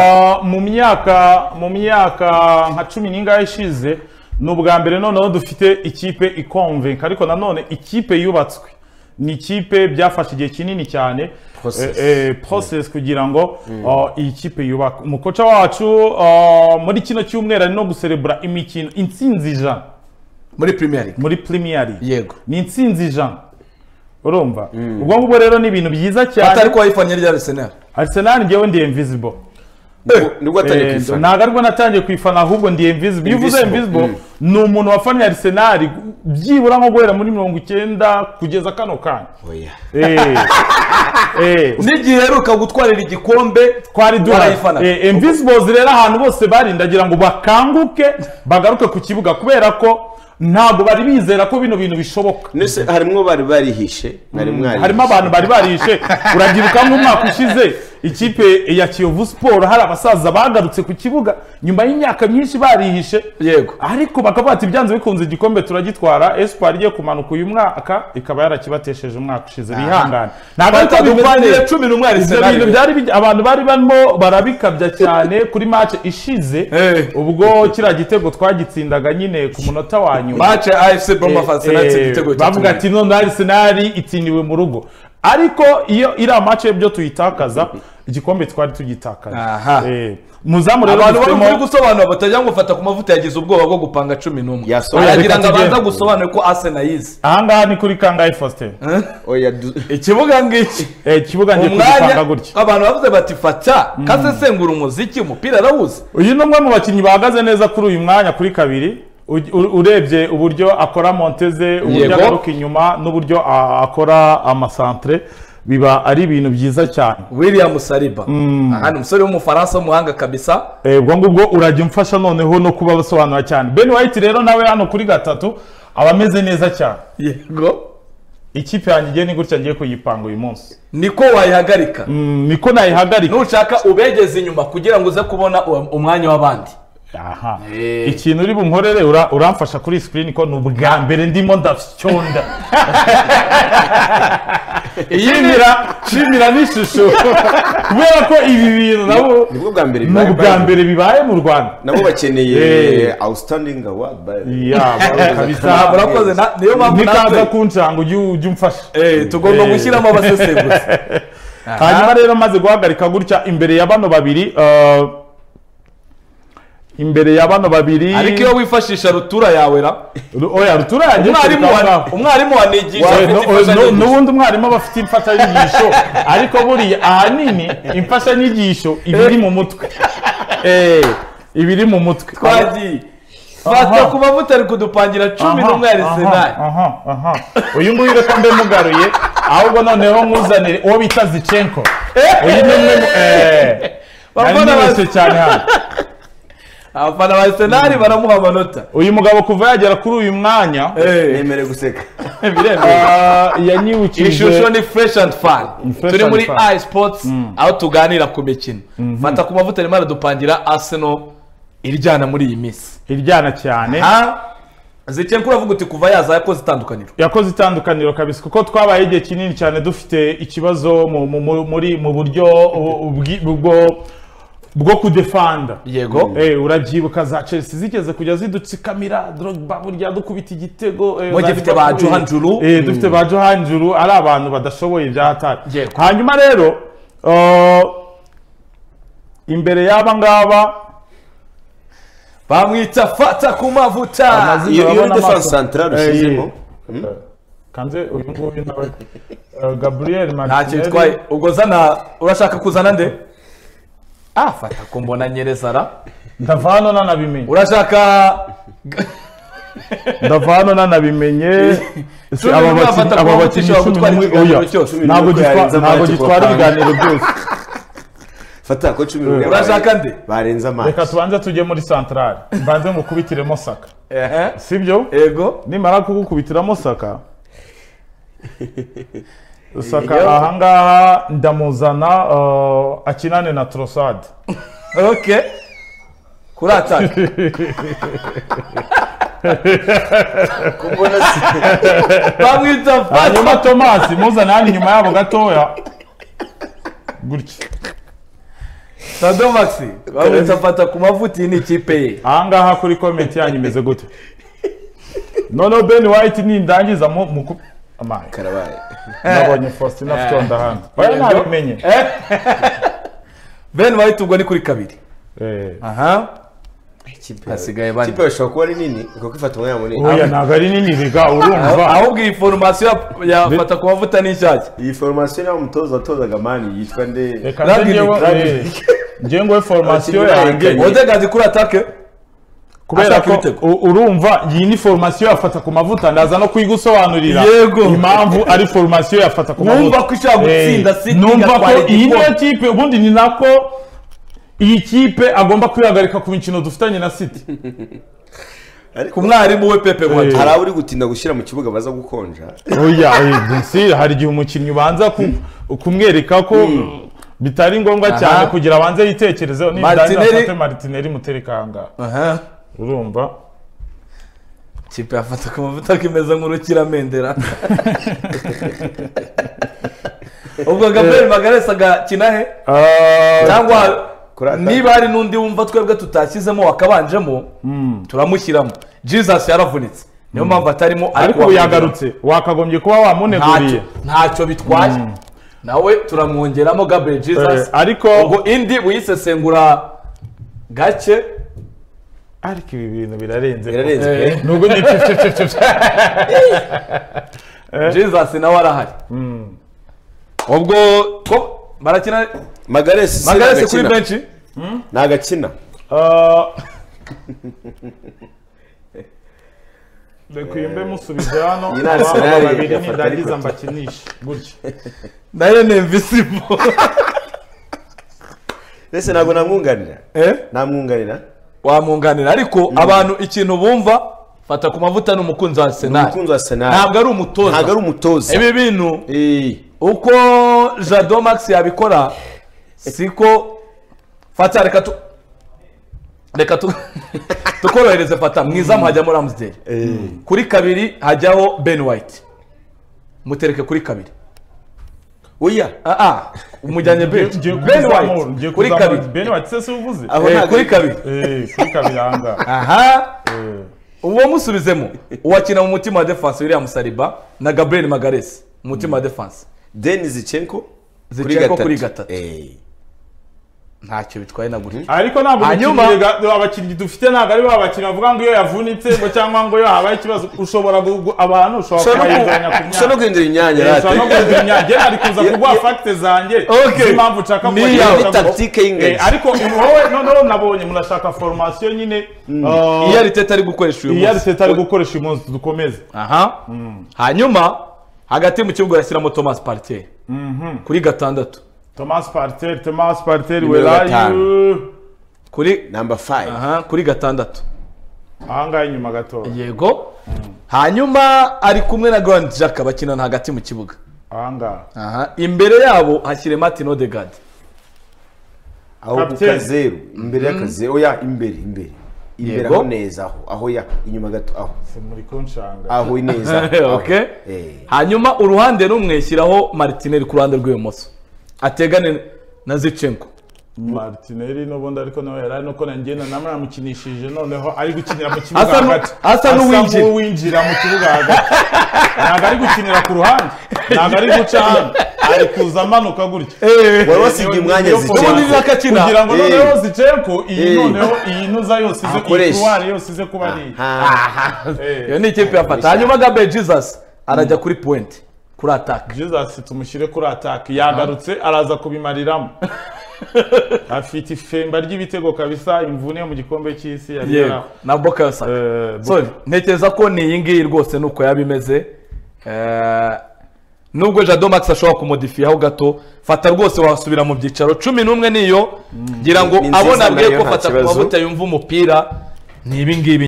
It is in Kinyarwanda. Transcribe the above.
Ah, mu myaka mu myaka nka cumi n'ingahe ishize ni ubwa mbere noneho dufite ikipe ikonvenka ariko nanone ikipe yubatswe ni ikipe byafashe igihe kinini cyane Process. eh, eh, process kugira ngo ah, iyi kipe yubake umukoca wacu ah, muri kino cyumweru ari no guserebura imikino intsinzi ijana muri Premier League muri premier league yego ni intsinzi ijana urumva ubwo ngubwo rero ni ibintu byiza atari cyane ko wayifanye rya Arsenal arsenal njyewe ndi invisible nibwo atangiye Eh, kuyifana ntabwo ariko natangiye kuyifana ahubwo ndi invisible iyo uvuze Invisible, invisible ni umuntu wafanye arsenal byibura nko guhera muri mirongo icyenda kugeza kano kanya oya Eh, eh, n'igihe heruka gutwarira igikombe twari duhari Barayifana. Eh, invisibles rero ahantu bose bari ndagira ngo bakanguke bagaruke ku kibuga kubera ko ntabwo bari bizera ko bino bintu bishoboka ndetse harimo bari barihishe mwari mwarihishe harimo abantu bari barishe urabyibuka nk'umwaka ushize ikipe ya kiyovu siporo hari abasaza bagarutse ku kibuga nyuma y'imyaka myinshi barihishe Yego. ariko bakavuga ati byanze bikunze igikombe turagitwara espoir igiye kumanuka uyu mwaka ikaba yarakibatesheje umwaka ushize bihangane ntabwo ariko twadupfanira bimeze cumi n'umwe ibyo Arsenal bintu byari bij- abantu bari barimo barabikabya cyane kuri match ishize Eh. ubwo kiriya gitego twagitsindaga nyine ku munota wa nyuma match ya AFC Bournemouth Arsenal Eh, yatsinze eh, igitego cya bavuga kimwe. ati none Arsenal itiniwe mu rugo ariko iyo iriya mace byo tuyitakaza igikombe twari Aha. tugitakaza Eh, muzamu rero abantu bari muri dufitemo gusobanura batagira ngo fata ku mavuta yagize ubwoba bwo gupanga cumi n'umwe Yasohoye, aragira reka ngo tugende. abanza gusobanure ko Arsenal yize ahangaha ni kuri kangahe faustin oya du- ikibuga ngiki Eh, ikibuga ngiye kugipanga umwanya gutya abantu bavuze bati fata kasesengura umuziki umupira arawuzi uyu ni umwe mu bakinnyi bahagaze neza kuri uyu mwanya kuri kabiri U- u- urebye uburyo akora monteze uburyo Yego. agaruka inyuma n'uburyo a- akora amasantere biba ari ibintu byiza cyane william saliba aha ni umusore w'umufaransa w'umuhanga kabisa Eh, ubwo ngubwo urajya umfasha noneho no kuba basobanura cyane ben white rero nawe hano kuri gatatu aba ameze neza cyane yego ikipe yanjye igiye ni gutya ngiye kuyipanga uyu munsi niko wayihagarika Mm, niko nayihagarika nushaka ubegeze inyuma kugira ngo uze kubona uwa- umwanya w'abandi aha ikintu uri bunkorere ura- uramfasha kuri screen ko ni ubwa mbere ndimo ndasyonda yimira shimira n'ishusho kubera ko ibi bintu nabo nibwo bwa mbere ni bibaye ubwa by- mbere bibaye mu rwanda nabo bakeneye Eh. outstanding award by- Yeah, kabisa. murakoze na- niyo mpamvu nikaza natwe kuncanga ujye ujye umfasha Eh, tugomba Eh. gushyiramo abasesenguzi hanyuma rero maze guhagarika gutya imbere ya bano babiri eh, imbere ya bano babiri ariko iyo wifashisha rutura yawe ra Ru- oya rutura yagiye umwarimu kureka wa- ngaho. umwarimu wanigisha Oya, afite no- oya, no- imfashanyigisho. n'ubundi umwarimu aba afite imfashanyigisho ariko buriya ahanini imfashanyigisho iba iri mu mutwe Eh, iba iri mu mutwe twagiye fata ku mavuta ari kudupangira cumi Aha, n'umwe arisenali aha, aha, aha. uyu nguyu reka mbe mugaruye ahubwo noneho nkuzanire uwo bita zicenko uyu ni umwe mu- eh, nari Bafana nibeshye cyane hano abafana ba arsenal baramuha amanota uyu mugabo kuva yagera kuri uyu mwanya nemerewe guseka ah, iyi shusho yanyiwukije ni fresh and fun fresh turi and muri fun. i sports aho tuganira ku mikino fata ku mavuta arimo aradupangira arsenal iryana muri iyi minsi iryana cyane zikenko uravuga uti kuva yaza yakoze itandukaniro yakoze itandukaniro kabisa kuko twabaye igihe kinini cyane dufite ikibazo mu- mu- mu- muri mu buryo u- ubwi- bwo bwo kudefanda yego Eh, urabyibuka za chelsea zigeze kujya zidutsikamira drogba burya dukubita igitego eh, Mu gihe dufite ba Johan Juru. eh, dufite ba johan juru ari abantu badashoboye bya hatari Yego. hanyuma rero eh, imbere y'aba ngaba bamwita fata ku mavuta Amazina- iyo iyo urabona defense amaso. central ushyizemo kanze uyu nguyu nawe eh, gabriel nta kintu itwaye ubwo zana urashaka kuzana nde ah fata ku mbona nyereza ra ndava hano nanabimenye urashaka ndava hano nanabimenye Si Cumi aba n'umwe bakinnyi- bafata aba ku bakinnyi mavuta cumi ishobora n'umwe gutwara ikiganiro oya. cyose. ntabwo Cumi n'umwe gitwa- yarenze ntabwo amazi gitwara ku bapanga. ibiganiro byose fata ko cumi n'umwe Urashaka barenze- nde? barenze amazi reka tubanze tujye muri santarari mbanze mukubitiremo saka ehe sibyo yego nimara kugukubitiramo saka Iyo. saka ahangaha ndamuzana eh, akinane na torosade ok kuri ataka mbona si- bamwita fata hanyuma tomasi muzana hano inyuma yabo gatoya gutya Sado Max bamuta afata ku mavuti n'ikipe ye ahangaha kuri komenti yanyu imeze gute noneho ben white nindangiza mu mu ku- amaye karabaye nabonye faustin afite onda hano oya nabimenye Ben White ubwo ni kuri kabiri Eh, aha ikipe hasigaye bane. ikipe bashobora kuba ari nini kuko ifata umwanya munini oya ntabwo ari nini biga urumva ahubwo iyi foromasiyo yafata ku mavuta n'ishyashya iyi foromasiyo niyo umutoza watozaga mani yitwa nde reka nze Rugby, njyewe rugby. eh, njyewe ngo formasiyo Abakinnyi yanjye barenganye. odegazi kuri atake kubera ashaka ko ibitego. u- urumva iyi ni formasiyo yafata ku mavuta ndaza no kuyigusobanurira Yego. impamvu ari formasiyo yafata ku mavuta Numva ko ishaka gutsinda Eh, City numva igatwara ko iyi niyo igikombe. kipe ubundi ni nako iyi kipe agomba kwihagarika ku mikino dufitanye na city ku mwarimu we pepe Eh. mwati hari abo uri gutinda gushyira mu kibuga baza gukonja oya oya, si hari igihe umukinnyi ubanza ku- kumwereka ko bitari ngombwa Aha. cyane kugira abanze yitekerezeho nibirangira Martinelli. afate martineri mutereka ahangaha aha urumva kipe yafata ku mavuta kimeze nk'urukiramendera ubwo gabriel magaresi agakina he cyangwa kuri ataka. niba hari n'undi wumva twebwe tutashyizemo wakabanjemo turamushyiramo jesus yaravunitse niyo mpamvu atarimo ariko ubu yagarutse wakagombye kuba wamuneguriye ntacyo ntacyo bitwaye nawe turamwongeramo gabriel jesus Eh, ariko ubwo indi uyisesengura gake ariko ibi bintu birarenze birarenze Eh. pe nubwo ni jesus nawe arahari ubwo ko barakina magaresi se magarese kuri ntagakina. benshi ntagakina Ah, Reka mbe musubize hano Iyi ni Arsenal abana babiri yafata nirangiza ariko. mbakinishe gutya nayo ni invisible mbese ntabwo namwunganira Eh? namwunganira wamwunganira ariko abantu ikintu bumva fata ku mavuta ni umukunzi wa arsenal umukunzi wa Arsenal. ntabwo ari ntabwo ari umutoza umutoza ibi bintu Eh, uko jado max yabikora siko fata reka tu reka tu tukorohereze fata mwiza hajyamo ramsdale eh. kuri kabiri hajyaho ben white mutereke kuri kabiri oya ah ah umujyanye ben Ngiye ben kuzamura, ngiye white kuri kuzamura. kabiri ben white se si uvuze Aho Eh, ntabwo kuri ari- kabiri Eh, kuri kabiri ahangaha aha Eh, uwo musubizemo uwakina mu mutima wa defanse william saliba na gabriel magaresi mu mutima wa defanse deni zichenko Zinchenko kuri gatatu. Eh. ntacyo bitwaye na gutya ariko ntabwo Hanyuma- umukinnyi ga- abakinnyi dufite ntabwo ari ba bakinnyi bavuga ngo iyo yavunitse ngo cyangwa ngo iyo habaye ikibazo ushobora gu- abantu ushobora ushobora no kubayizanya ku ku- ushobora myaka no guhindura imyanya Eh, ushobora no rate guhindura imyaka ari kuza kuguha fagite zanjye Okay. z'impamvu ushaka Ni kubakira, yawe. ushaka ni kuba- tactique y'ingagi Eh, ariko wowe noneho nabonye murashaka formasiyo nyine uh, iyo ariteta ari gukoresha uyu iyo munsi ariteta ari gukoresha uyu munsi dukomeze aha hanyuma hagati mu kibuga arashyiramo thomas partier kuri gatandatu thomas parteri thomas parteri Nimero werayu kuri number 5 aha kuri gatandatu ahangaha inyuma gato yego hanyuma ari kumwe na grand jack bakinana hagati mu kibuga ahangaha aha imbere yabo hashyire martin odegaard aho ku Captain. kazeru imbere y'akazeru oya imbere imbere imbere Yego. aho neza aho aho ya inyuma gato aho Se muri kunshanga aho neza aho. Okay. Eh. hanyuma uruhande rumwe shyiraho martineri ku ruhande rw'ibumoso ategane na zichenko martineri n'ubundi ariko nawe yari ari nuko nanjye nanamukinishije noneho ari gukinira mu kibuga Asa nu- hagati asa n'uwinjira. n'uwinjira mu kibuga hagati ntabwo ari gukinira ku ruhande ntabwo ari guca hano ari kuza amanuka gutya wari wasigaye umwanya Niyo zichenko ubundi foromasiyo. zakakina kugira ngo Eh. noneho ziceko iyi Eh. noneho iyi nuza yose ize iyi Akoreshe. kuruwari yose ize kuba ari iyi Eh. iyo ni ikipe yafata hanyuma gabe jesus arajya kuri point kuri ataka jesus tumushyire kuri ataki yagarutse araza kubimariramo afite ifemba ry'ibitego kabisa imvune mu gikombe cy'isi yari yego yara- na boka saka Eh, sorry ntekereza ko ni iyi ngiyi rwose nuko yaba imeze Eh, nubwo jado max ashobora kumodifiyaho gato fata rwose wasubira mu byicaro cumi n'umwe niyo ngira ngo Ni nziza abona bwe nayo ko nta fata ku kibazo. mavuta yumva umupira ni ibi ngibi